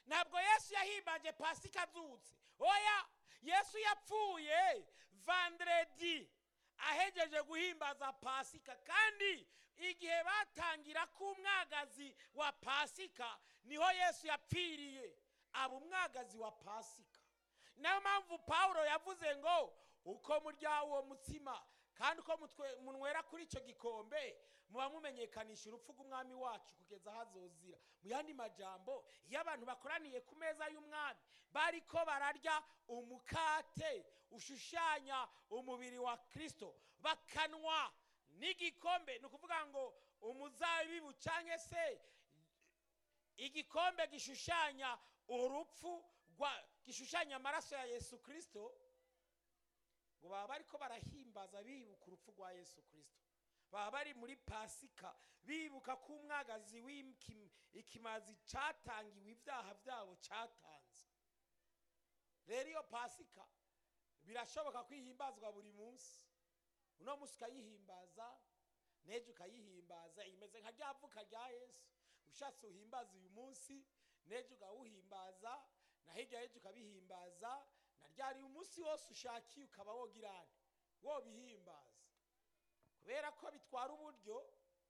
ntabwo yesu yahimbaje pasika azutse oya yesu yapfuye vandredi ahegeje guhimbaza pasika kandi igihe batangira ko umwagazi wa pasika niho yesu yapfiriye aba umwagazi wa pasika niyo mpamvu pawulo yavuze ngo uko murya uwo mutsima kandi uko mutwe- munywera kuri icyo gikombe muba mumenyekanisha urupfu rw'umwami wacu kugeza aho azozira mu yandi majambo iyo abantu bakoraniye ku meza y'umwami bariko bararya umukate ushushanya umubiri wa kristo bakanwa n'igikombe ni ukuvuga ngo umuzabibu cyangwa se igikombe gishushanya urupfu rwa gishushanya amaraso ya yesu kirisito ngo baba bariko barahimbaza bibuka urupfu rwa yesu kirisito baba bari muri pasika bibuka ko umwagazi w'ikimazi cyatangiwe ibyaha byabo cyatanze rero iyo pasika birashoboka ko ihimbazwa buri munsi uno munsi ukayihimbaza n'ejo ukayihimbaza imeze nka rya vuka rya yesu ushatse uhimbaza uyu munsi n'ejo ukawuhimbaza na hirya y'ejo ukabihimbaza na ryari umunsi wose ushakiye ukaba wogirane wobihimbaza kubera ko bitwara uburyo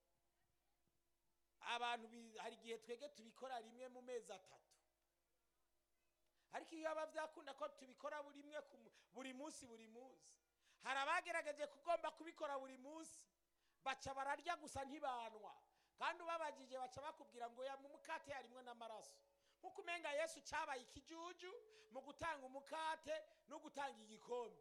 abantu bi- hari igihe twege tubikora rimwe mu mezi atatu ariko iyo aba byakunda ko tubikora buri rimwe ku mu- buri munsi buri munsi hari abagerageje kugomba kubikora buri munsi baca bararya gusa ntibanwa kandi ubabagije baca bakubwira ngo ya mu mukate harimwo n'amaraso nk'uko umenga yesu cyabaye ikijuju mu gutanga umukate no gutanga igikombe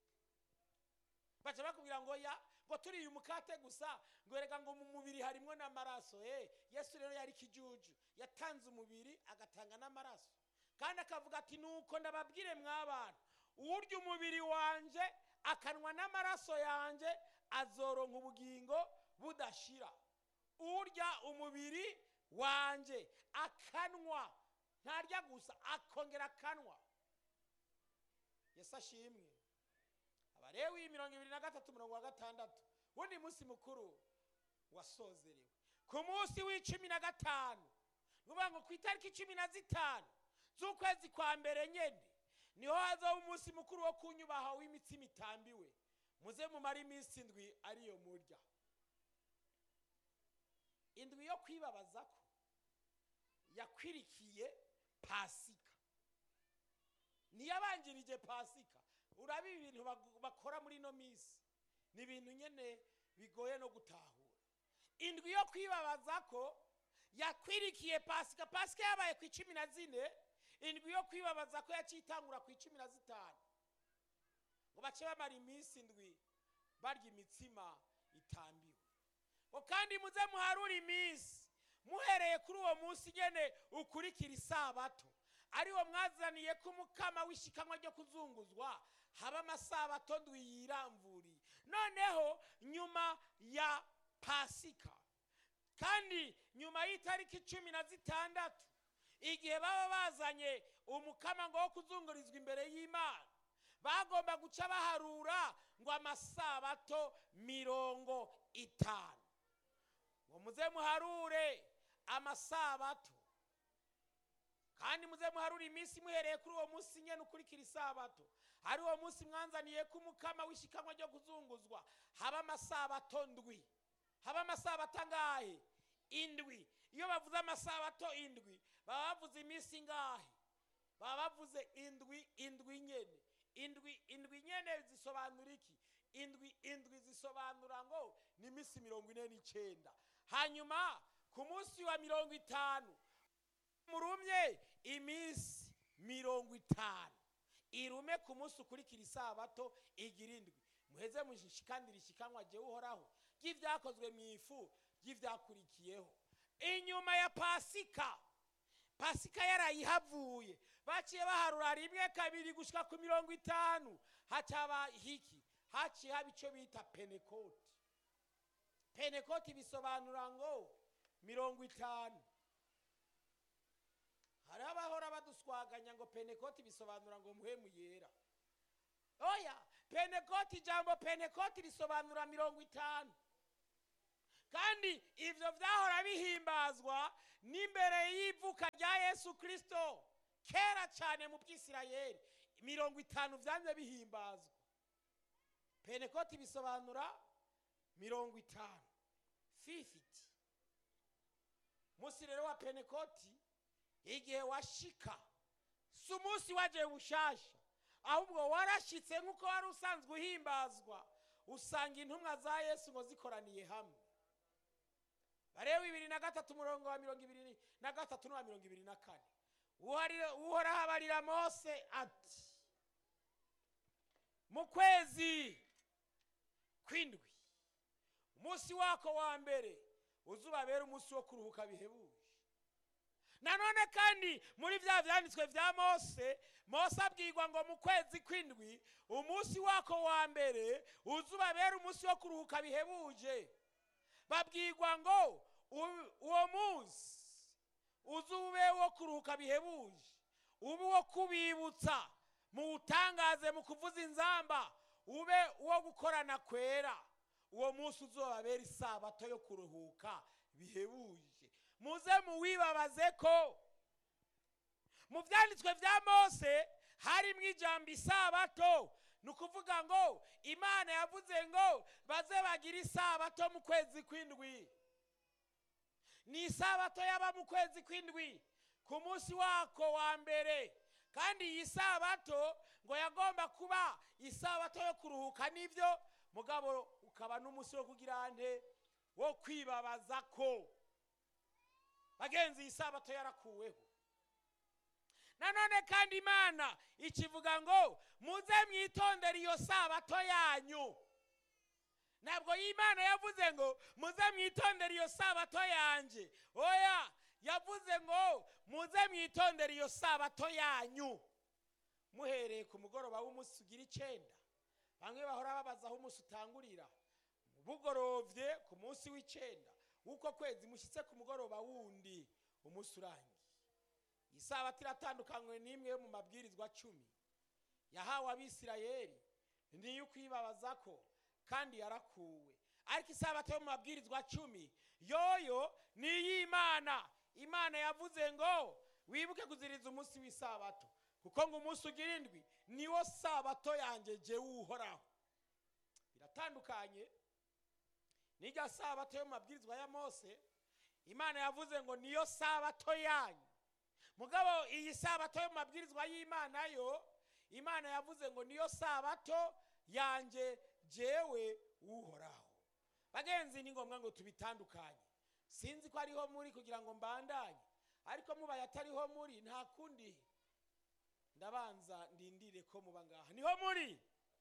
baca bakubwira ngo ya ngo turiye umukate gusa ngo erega ngo mu mubiri harimwo n'amaraso eh yesu rero yari ikijuju yatanze umubiri agatanga n'amaraso kandi akavuga ati nuko ndababwire mw'abantu urya umubiri wanje akanwa n'amaraso yanje azoronka ubugingo budashira urya umubiri wanje akanwa ntarya gusa akongera akanwa yesu ashimwe abarewi mirongo ibiri na gatatu mirongo wa gatandatu wundi munsi mukuru wasozerewe ku munsi w'icumi na gatanu ni ukuvuga ngo ku itariki cumi na zitanu z'ukwezi kwa mbere nyine niho hazaho umunsi mukuru wo kunyubaha w'imitsima itambiwe muze mumare iminsi indwi ariyo murya indwi yo kwibabaza ko yakwirikiye pasika niyabanjirije pasika urabi ibintu bag- bakora muri ino minsi ni ibintu nyine bigoye no gutahura indwi yo kwibabaza ko yakwirikiye pasika pasika yabaye ku icumi na zine indwi yo kwibabaza ko yacitangura ku icumi na zitanu ngo bace bamara iminsi indwi barya imitsima itambiwe ngo kandi muze muharure iminsi muhereye kuri uwo munsi nyine ukurikira isabato ariwo mwazaniye ko umukama w'ishikanwa ryo kuzunguzwa haba amasabato ndwi yiramvuriye noneho nyuma ya pasika kandi nyuma y'itariki cumi na zitandatu igihe baba bazanye umukama ngo wo kuzungurizwa imbere y'imana bagomba guca baharura ngo amasabato mirongo itanu ngo muze muharure amasabato kandi muze muharure iminsi muhereye kuri uwo munsi nyine ukurikira isabato hari uwo munsi mwanzaniye ko umukama w'ishikanwa ryo kuzunguzwa haba amasabato ndwi haba amasabato angahe indwi iyo bavuze amasabato indwi baba bavuze iminsi ingahe baba bavuze indwi indwi nyene indwi indwi nyene zisobanura iki indwi indwi zisobanura ngo ni iminsi mirongo ine n'icyenda hanyuma ku munsi wa mirongo itanu murumye iminsi mirongo itanu irume ku munsi ukurikira isabato igira indwi muheze mushikandira ishikanwa jyewe uhoraho ry'ibyakozwe mu ifu ry'ibyakurikiyeho inyuma ya pasika pasika yarayihavuye baciye baharura rimwe kabiri gushyika ku mirongo itanu hacaba hiki haciye haba icyo bita penekoti penekoti bisobanura ngo mirongo itanu hari abahora baduswaganya ngo penekoti bisobanura ngo muhemu yera oya penekoti ijambo penekoti risobanura mirongo itanu kandi ibyo byahora bihimbazwa n'imbere y'ivuka rya yesu kirisito kera cyane mu bwisirayeli mirongo itanu byanze bihimbazwa penekoti bisobanura mirongo itanu fifiti umunsi rero wa penekoti igihe washika si umunsi waje bushasha ahubwo warashitse nk'uko wari usanzwe uhimbazwa usanga intumwa za yesu ngo zikoraniye hamwe bareba bibiri na gatatu umurongo wa mirongo ibiri na gatatu n'uwa mirongo ibiri na kane Uharira- uhoraho abarira mose ati mu kwezi kw'indwi umunsi wako wa mbere uzubabera umunsi wo kuruhuka bihebuje nanone kandi muri bya byanditswe bya mose mose abwirwa ngo mu kwezi kw'indwi umunsi wako wa mbere uzubabera umunsi wo kuruhuka bihebuje babwirwa ngo u- uwo munsi uzube wo kuruhuka bihebuje ube uwo kubibutsa muwutangaze mu kuvuza inzamba ube uwo gukorana kwera uwo munsi uzobabera isabato yo kuruhuka bihebuje muze muwibabaze ko mu byanditswe bya mose harimo ijambo isabato ni ukuvuga ngo imana yavuze ngo baze bagire isabato mu kwezi kw'indwi ni isabato yaba mu kwezi kw'indwi ku munsi wako wa mbere kandi iyi sabato ngo yagomba kuba isabato yo kuruhuka n'ibyo mugabo ukaba n'umunsi wo kugira nte wo kwibabaza ko bagenzi iyi sabato yarakuweho nanone kandi imana ikivuga ngo muze mwitondere iyo sabato yanyu ntabwo y'imana yavuze ngo muze mwitondere iyo sabato yanjye oya yavuze ngo muze mwitondere iyo sabato yanyu muhereye ku mugoroba w'umunsi ugira icyenda bamwe bahora babaza aho umunsi utangurira bugorovye ku munsi w'icyenda w'uko kwezi mushyitse ku mugoroba wundi umunsi urangiye iyi sabato iratandukanywe n'imwe yo mu mabwirizwa cumi yahawe abisirayeli niyo ukwibabaza ko kandi yarakuwe ariko isabato yo mu mabwirizwa cumi yoyo ni iy'imana imana yavuze ngo wibuke kuziriza umunsi w'isabato kuko ngo umunsi ugira indwi niwo sabato yanjye jyewe uhoraho biratandukanye n'irya sabato yo mu mabwirizwa ya mose imana yavuze ngo niyo sabato yanyu mugabo iyi sabato yo mu mabwirizwa y'imana yo imana yavuze ngo niyo sabato yanjye jewe uhoraho bagenzi ni ngombwa ngo tubitandukanye sinzi ko ariho muri kugira ngo mbandanye ariko mubaye atariho muri nta kundi ndabanza ndindire ko muba ngaha niho muri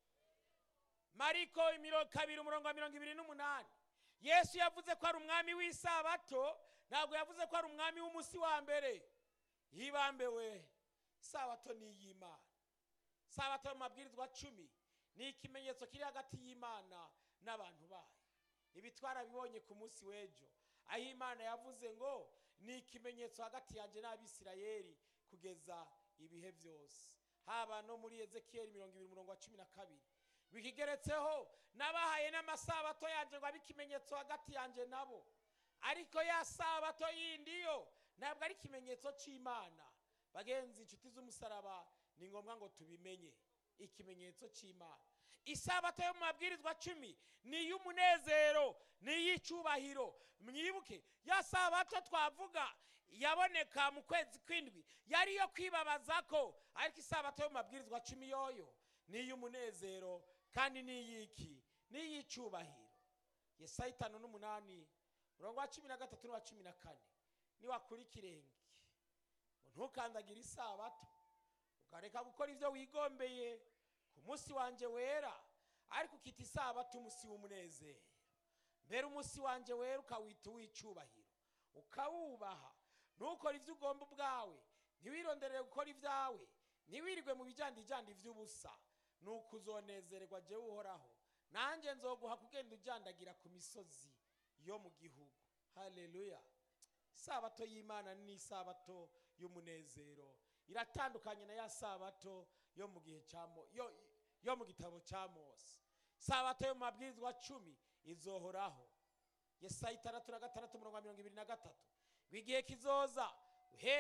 mariko imiro kabiri umurongo wa mirongo ibiri n'umunani yesu yavuze ko ari umwami w'isabato ntabwo yavuze ko ari umwami w'umunsi wa mbere yibambewe isabato ni iy'imana sabato mu mabwirizwa cumi ni ikimenyetso kiri hagati y'imana n'abantu bayo ibi twarabibonye ku munsi w'ejo aho imana yavuze ngo ni ikimenyetso hagati yanjye n'abisirayeli kugeza ibihe byose haba no muri ezekiyeli mirongo ibiri umurongo wa cumi na kabiri bikigeretseho n'abahaye n'amasabato yanjye ngo abe ikimenyetso hagati yanjye nabo ariko ya sabato yindi yo ntabwo ari ikimenyetso cy'imana bagenzi inshuti z'umusaraba ni ngombwa ngo tubimenye ikimenyetso cy'imana isabato yo mu mabwirizwa cumi ni iy'umunezero ni iy'icyubahiro mwibuke ya sabato twavuga yaboneka mu kwezi kw'indwi yari iyo kwibabaza ko ariko isabato yo mu mabwirizwa cumi yoyo ni iy'umunezero kandi ni iy'iki ni iy'icyubahiro yesaya itanu n'umunani umurongo wa cumi na gatatu n'uwa cumi na kane niwakura ikirenge ngo ntukandagire isabato ukareka gukora ibyo wigombeye ku munsi wanjye wera ariko ukita isabato umunsi w'umunezero mbere umunsi wanjye wera ukawita uw'icyubahiro ukawubaha ntukore ibyo ugomba ubwawe ntiwironderere gukora ibyawe ntiwirirwe mu bijyandijyandi by'ubusa ni uko uzonezererwa jyewe uhoraho nanjye nzoguha kugenda ujyandagira ku misozi yo mu gihugu haleluya isabato y'imana ni isabato y'umunezero iratandukanye na ya sabato yo mu gihe cya Mo- yo, yo mu gitabo cya mose sabato yo mu mabwirizwa cumi izohoraho yesaya itandatu na gatandatu umurongo wa mirongo ibiri na gatatu ngo igihe kizoza uhereye ku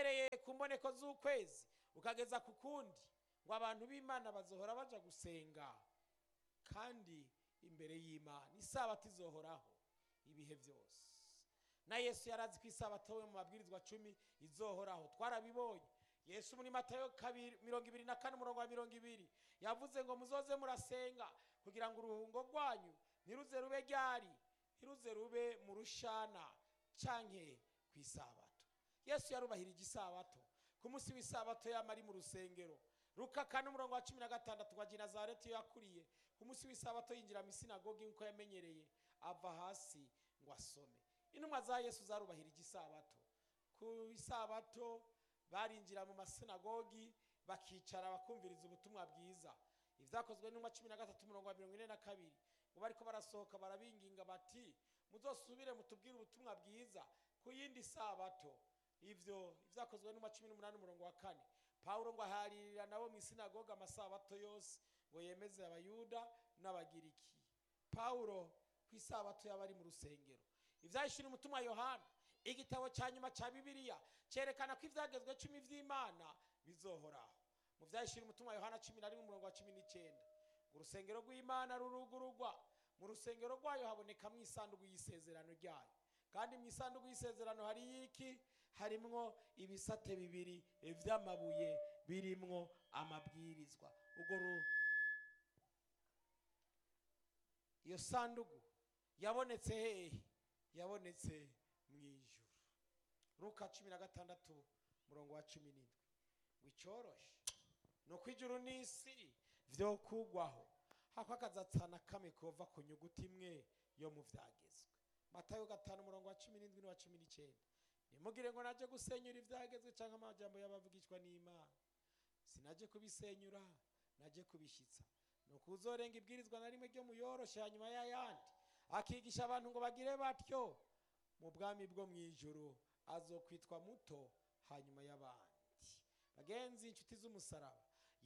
ku mboneko z'ukwezi ukageza ku kundi ngo abantu b'imana bazohora baja gusenga kandi imbere y'imana isabato izohoraho ibihe byose na yesu yari azi ko isabato we mu mabwirizwa cumi izohoraho twarabibonye yesu muri matayo kabiri mirongo ibiri na kane umurongo wa mirongo ibiri yavuze ngo muzoze murasenga kugira ngo uruhungo rwanyu ntiruze rube ryari ntiruze rube mu rushana canke ku isabato yesu yarubahirije isabato ku munsi w'isabato yama ari mu rusengero luka kane umurongo wa cumi na gatandatu wa ginazareti iyo yakuriye ku munsi w'isabato yinjira mu isinagogi nk'uko yamenyereye ava hasi ngo asome intumwa za yesu zarubahirije isabato ku isabato barinjira mu masinagogi bakicara bakumviriza ubutumwa bwiza ibyakozwe n'intumwa cumi na gatatu umurongo wa mirongo ine na kabiri ngo bariko barasohoka barabinginga bati muzosubire mutubwire ubutumwa bwiza ku yindi sabato ivyo ibyakozwe n'intumwa cumi n'umunani umurongo wa kane pawulo ngo aharirira nabo mu isinagoga amasabato yose ngo yemeze abayuda n'abagiriki pawulo ku isabato yaba ari mu rusengero ivyahishura umutumwa yohana igitabo cya nyuma cya bibiliya cyerekana ko ibyagezwe cumi by'imana bizohoraho mu byahishura umutumwa yohana cumi na rimwe umurongo wa cumi n'icyenda ngo urusengero rw'imana rurugurugwa mu rusengero rwayo habonekamo isanduku y'isezerano ryayo kandi mu isanduku y'isezerano hari iki harimwo ibisate bibiri vy'amabuye birimwo amabwirizwa ubwo ru- iyo sanduku yabonetse hehe yabonetse mu ijuru luka cumi na gatandatu murongo wa cumi n'indwi wicoroshe ni uko ijuru n'isi vyo kugwaho hako akazatsana kamwe kova ku nyuguti imwe yo mu vyagezwe matayo gatanu umurongo wa cumi n'indwi n'uwa cumi n'icenda nimugire ngo naje gusenyura ivyagezwe canke amajambo y'abavugishwa n'imana sinaje kubisenyura naje kubishitsa nuko uzorenga ibwirizwa na rimwe ryo muyoroshe hanyuma y'ayandi akigisha abantu ngo bagire batyo mu bwami bwo mu ijuru azokwitwa muto hanyuma y'abandi bagenzi inshuti z'umusaraba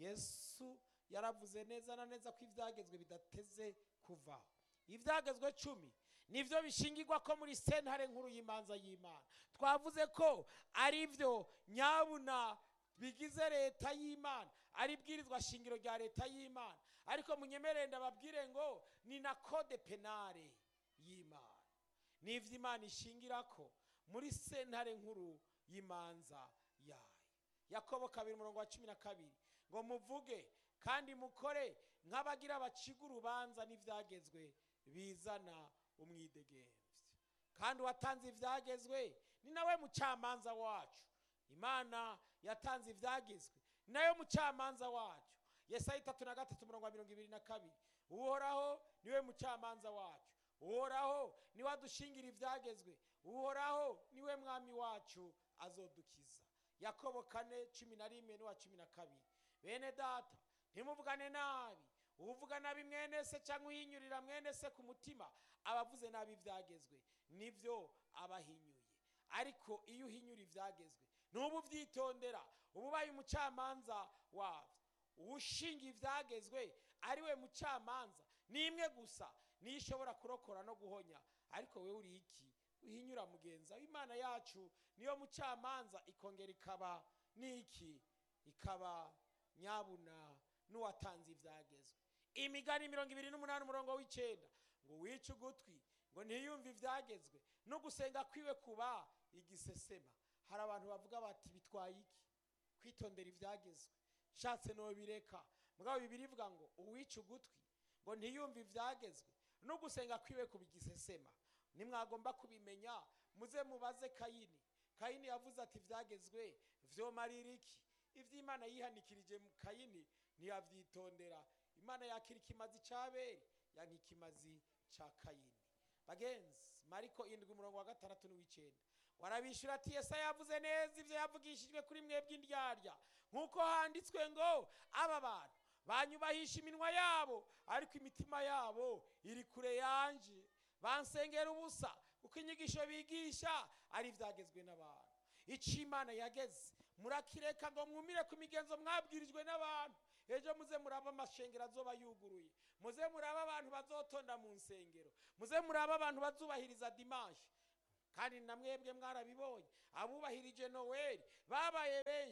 yesu yaravuze neza na neza ko ibyagezwe bidateze kuvaho ibyagezwe cumi nibyo bishingirwa ko muri sentare nkuru y'imanza y'imana twavuze ko ari byo nyabuna bigize leta y'imana ari bwirizwa shingiro rya leta y'imana ariko munyemerere ndababwire ngo ni na kode penale y'imana ni iby'imana ishingira ko muri sentare nkuru y'imanza yayo yakobo kabiri umurongo wa cumi na kabiri ngo muvuge kandi mukore nk'abagira baciga urubanza n'ibyagezwe bizana umwidegemvye kandi uwatanze ibyagezwe ni nawe mucamanza wacu imana yatanze ibyagezwe ni nayo mucamanza wacu yesaya itatu na gatatu umurongo wa mirongo ibiri na kabiri uhoraho niwe mucamanza wacu uhoraho niwe adushingira ibyagezwe uhoraho niwe mwami wacu azodukiza yakobo kane cumi na rimwe n'uwa cumi na kabiri bene data ntimuvugane nabi uvuga nabi mwene se cyangwa uhinyurira mwene se ku mutima aba avuze nabi ibyagezwe nibyo aba ahinyuye ariko iyo uhinyura ibyagezwe ntuba ubyitondera uba ubaye umucamanza wabyo uwushinga ibyagezwe ari we mucamanza ni imwe gusa niyo ishobora kurokora no guhonya ariko we uri iki uhinyura mugenza imana yacu niyo mucamanza ikongera ikaba n'iki ikaba nyabuna n'uwatanze ibyagezwe imigani mirongo ibiri n'umunani umurongo w'icyenda ngo wice ugutwi ngo ntiyumve ibyagezwe no gusenga kwiwe kuba igisesema hari abantu bavuga bati bitwaye iki kwitondera ibyagezwe nshatse bireka mugabo bibiri ivuga ngo uwice ugutwi ngo ntiyumve ibyagezwe no gusenga kwiwe kuba igisesema nimwagomba kubimenya muze mubaze kayini kayini yavuze ati ibyagezwe vyomarira iki iby'imana yihanikirije mu kayini ntiyabyitondera imana yakira ikimazi cy'abeli yanka ikimazi cya kayini bagenzi mariko indwi umurongo wa gatandatu n'uw'icyenda warabishyura ati yesa yavuze neza ibyo yavugishijwe kuri mwebwe indyarya nk'uko handitswe ngo aba bantu banyubahisha iminwa yabo ariko imitima yabo iri kure yanje bansengera ubusa kuko inyigisho bigisha ari ibyagezwe n'abantu icyo imana yageze murakireka ngo mwumire ku migenzo mwabwirijwe n'abantu ejo muze muraba amashengero azoba yuguruye muze muraba abantu bazotonda mu nsengero muze muraba abantu bazubahiriza dimanshi kandi na mwebwe mwarabibonye abubahirije noweli babaye benshi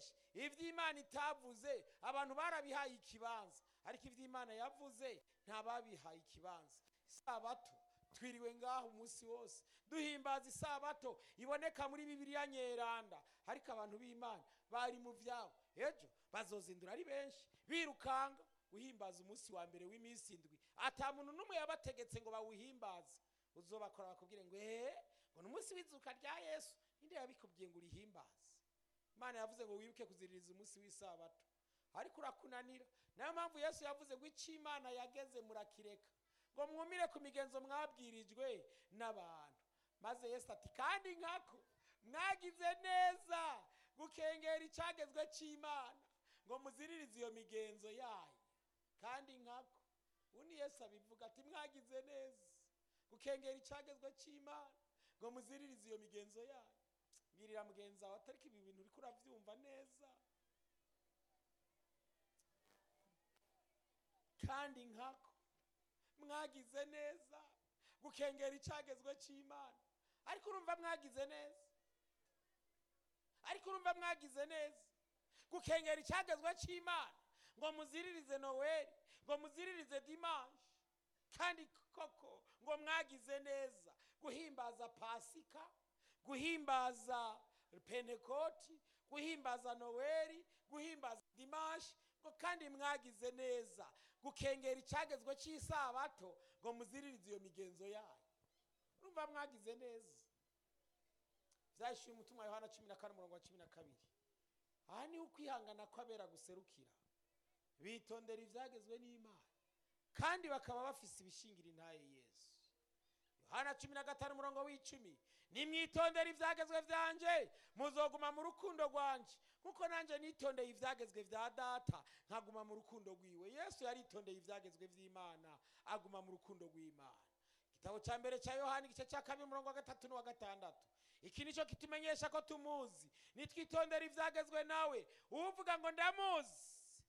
benshi iby'imana itavuze abantu barabihaye ikibanza ariko iby'imana yavuze ntababihaye ikibanza isabato twiriwe ngaho umunsi wose duhimbaza isabato iboneka muri bibiliya nyeranda ariko abantu b'imana bari mu byabo ejo bazozindura ari benshi birukanga uhimbaza umunsi wa mbere w'iminsi indwi ata muntu n'umwe yabategetse ngo bawuhimbaze uzobakora bakubwire ngo eee ngo ni umunsi w'izuka rya yesu ninde yabikubwiye ngo urihimbaze imana yavuze ngo wibuke kuziririza umunsi w'isabato ariko urakunanira nayo mpamvu yesu yavuze ngo icyo imana yageze murakireka ngo mwumire ku migenzo mwabwirijwe n'abantu maze yesu ati kandi nkako mwagize neza gukengera icyagezwe cy'imana ngo muziririze iyo migenzo yayo kandi nkako ubundi yesu abivuga ati mwagize neza gukengera icyagezwe cy'imana ngo muziririze iyo migenzo yayo mbwirira mugenzi wawe atariko ibi bintu uriko urabyumva neza kandi nkako mwagize neza gukengera icyagezwe cy'imana ariko urumva mwagize neza ariko urumva mwagize neza gukengera icyagezwe cy'imana ngo muziririze noweli ngo muziririze dimanshi kandi koko ngo mwagize neza guhimbaza pasika guhimbaza pentekoti guhimbaza noweli guhimbaza dimanshi ngo kandi mwagize neza gukengera icyagezwe cy'isabato ngo muziririze iyo migenzo yayo urumva mwagize neza byashyuye umutima wa yohana cumi na kane umurongo wa cumi na kabiri aha niho ukwihangana kw'abera guserukira bitondera ibyagezwe n'imana kandi bakaba bafise ibishingira intaye yesu yohana cumi na gatanu umurongo w'icumi nimwitondere ibyagezwe byanjye muzoguma mu rukundo rwanjye nkuko nanjye nitondeye ibyagezwe bya data nkaguma mu rukundo rwiwe yesu yaritondeye ibyagezwe by'imana aguma mu rukundo rw'imana igitabo cya mbere cya yohani igice cya kabiri umurongo wa gatatu n'uwa gatandatu iki nicyo kitumenyesha ko tumuzi nitwitondera ibyagezwe nawe uvuga ngo ndamuzi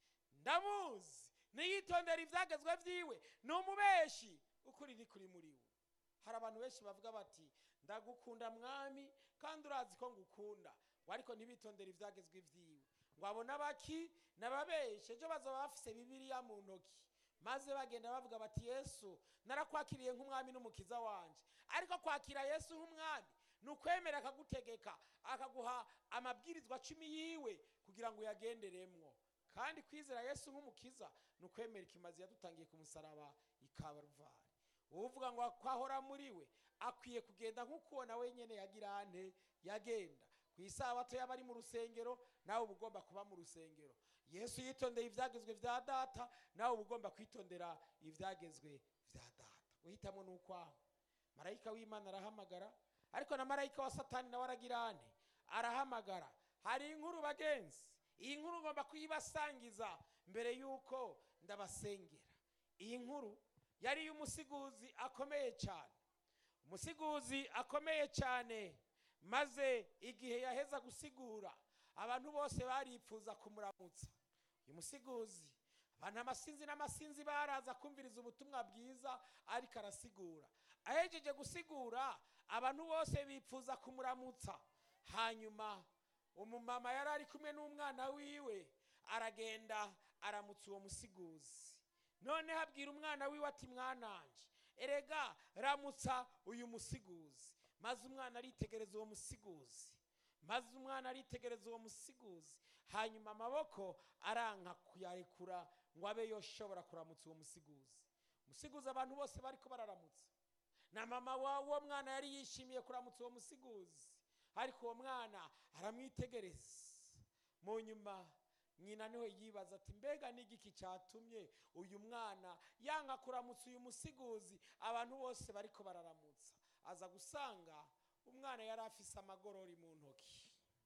ndamuzi niyitondera ibyagezwe byiwe ni umubeshi ukuri ni kuri muri we hari abantu benshi bavuga bati ndagukunda mwami kandi urazi ko ngukunda ngo ariko ntibitondere ibyagezwe byiwe ngo abone abaki n'ababeshe ejo bazaba bafise bibiliya mu ntoki maze bagenda bavuga bati yesu narakwakiriye nk'umwami n'umukiza wanjye ariko kwakira yesu nk'umwami ni ukwemera akagutegeka akaguha amabwirizwa cumi yiwe kugira ngo uyagenderemwo kandi kwizera yesu nk'umukiza ni ukwemera ikimazi yadutangiye ku musaraba ikabaruvari uvuga ngo kwahora muri we akwiye kugenda nk'uko nawe nyine yagira ane yagenda ku isabato yaba ari mu rusengero nawe uba ugomba kuba mu rusengero yesu yitondeye ibyagezwe bya data nawe uba ugomba kwitondera ibyagezwe bya data uhitamo ni ukwaho marayika w'imana arahamagara ariko na marayika wa satani nawe aragira ane arahamagara hari inkuru bagenzi iyi nkuru ugomba kuyibasangiza mbere y'uko ndabasengera iyi nkuru yari iy'umusiguzi akomeye cyane umusiguzi akomeye cyane maze igihe yaheza gusigura abantu bose baripfuza kumuramutsa uyu musiguzi abantu amasinzi n'amasinzi baraza kumviriza ubutumwa bwiza ariko arasigura ahejeje gusigura abantu bose bipfuza kumuramutsa hanyuma umumama yari ari kumwe n'umwana wiwe aragenda aramutsa uwo musiguzi noneho abwira umwana wiwe ati mwananje erega ramutsa uyu musiguzi maze umwana aritegereza uwo musiguzi maze umwana aritegereza uwo musiguzi hanyuma amaboko aranka kuyarekura ngo abe yoshobora kuramutsa uwo musiguzi musiguzi abantu bose bari ko bararamutsa na mama w'uwo mwana yari yishimiye kuramutsa uwo musiguzi ariko uwo mwana aramwitegereza mu nyuma nyina niwe yibaza ati mbega n'igiki cyatumye uyu mwana yanga kuramutsa uyu musiguzi abantu bose bari ko bararamutsa aza gusanga umwana yari afise amagorori mu ntoki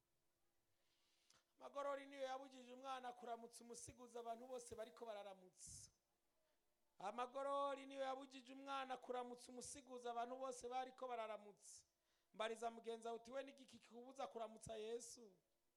amagorori niyo yabujije umwana kuramutsa umusiguzi abantu bose bari ko bararamutsa amagorori niyo yabujije umwana kuramutsa umusiguzi abantu bose bari ko bararamutsa mbariza mugenzi wawe uti we n'igiki kikubuza kuramutsa yesu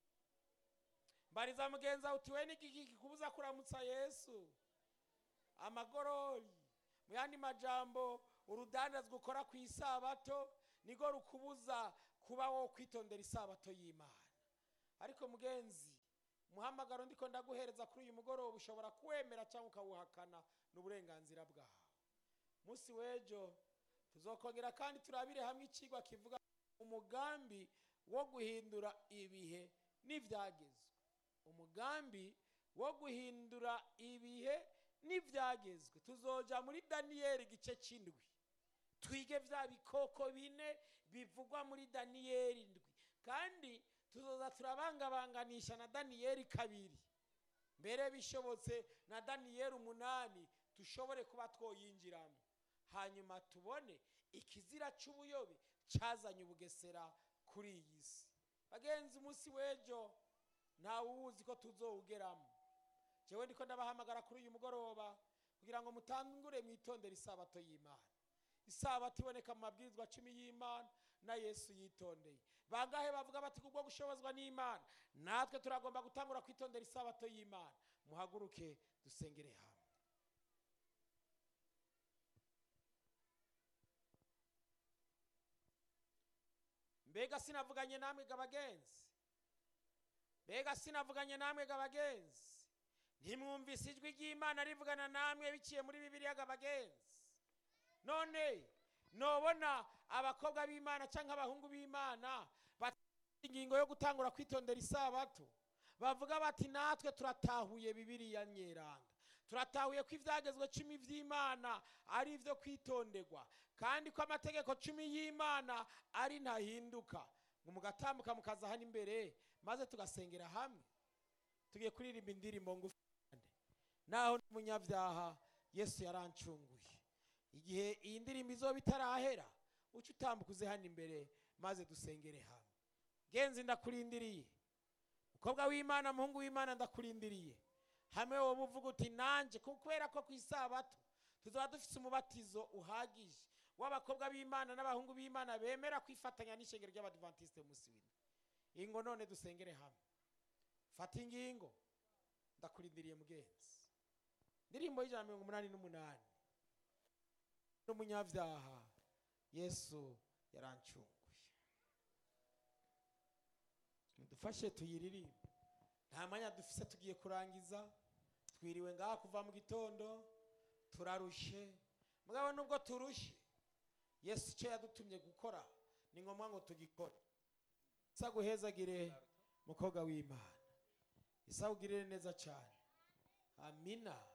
mbariza mugenzi wawe uti we n'igiki kikubuza kuramutsa yesu amagorori mu yandi majambo urudandazwa ukora ku isabato nigo rukubuza kuba wo kwitondera isabato y'imana ariko mugenzi umuhamagaro ndiko ndaguhereza kuri uyu mugoroba ushobora kuwemera cyangwa ukawuhakana n'uburenganzira bwawe munsi w'ejo tuzokongera kandi turabire hamwe ikigwa kivuga umugambi wo guhindura ibihe n'ibyagezwe umugambi wo guhindura ibihe n'ibyagezwe tuzoja muri daniyeli igice cy'indwi twige bya bikoko bine bivugwa muri daniyeli indwi kandi tuzoza turabangabanganisha na daniyeli kabiri mbere bishobotse na daniyeli umunani dushobore kuba twoyinjiramo hanyuma tubone ikizira cy'ubuyobe cyazanye ubugesera kuri iyi si bagenzi umunsi w'ejo ntawe uwuzi ko tuzowugeramo jewe ndiko ndabahamagara kuri uyu mugoroba kugira ngo mutangure mwitondere isabato y'imana isabato iboneka mu mabwirizwa cumi y'imana na yesu yitondeye bangahe bavuga bati kubwo gushobozwa n'imana natwe turagomba gutangura kwitondera isabato y'imana muhaguruke dusengere hamwe mbega sinavuganye namwe ga bagenzi mbega sinavuganye namwe ga bagenzi ntimwumvise ijwi ry'imana rivugana namwe biciye muri bibiliya ga bagenzi none nobona abakobwa b'imana cyangwa abahungu b'imana bafite ingingo yo gutangura kwitondera isabato bavuga bati natwe turatahuye bibiliya nyeranga turatahuye ko ibyagezwe cumi by'imana ari ibyo kwitonderwa kandi ko amategeko cumi y'imana ari ntahinduka ngo mugatambuka mukaza hano imbere maze tugasengera hamwe tugiye kuririmba indirimbo ngufi naho n'umunyabyaha yesu yarancunguye igihe iyi ndirimbo izoba itarahera uce utambuka uze hano imbere maze dusengere hamwe genzi ndakurindiriye mukobwa w'imana muhungu w'imana ndakurindiriye hamwe wowe uvuga uti nanjye kubera ko ku isabato tuzaba dufite umubatizo uhagije w'abakobwa b'imana n'abahungu b'imana bemera kwifatanya n'ishengero ry'abadivantisite munsi w'ino ingo none dusengere hamwe fata ingingo ndakurindiriye mugenzi indirimbo y'ijana na mirongo umunani n'umunani n'umunyabyaha yesu yarancunguye mudufashe tuyiririmbe nta mwanya dufise tugiye kurangiza twiriwe ngaha kuva mu gitondo turarushe mugabo nubwo turushe yesu icyo yadutumye gukora ni ngombwa ngo tugikore isa guhezagire mukobwa w'imana isa ugirire neza cyane amina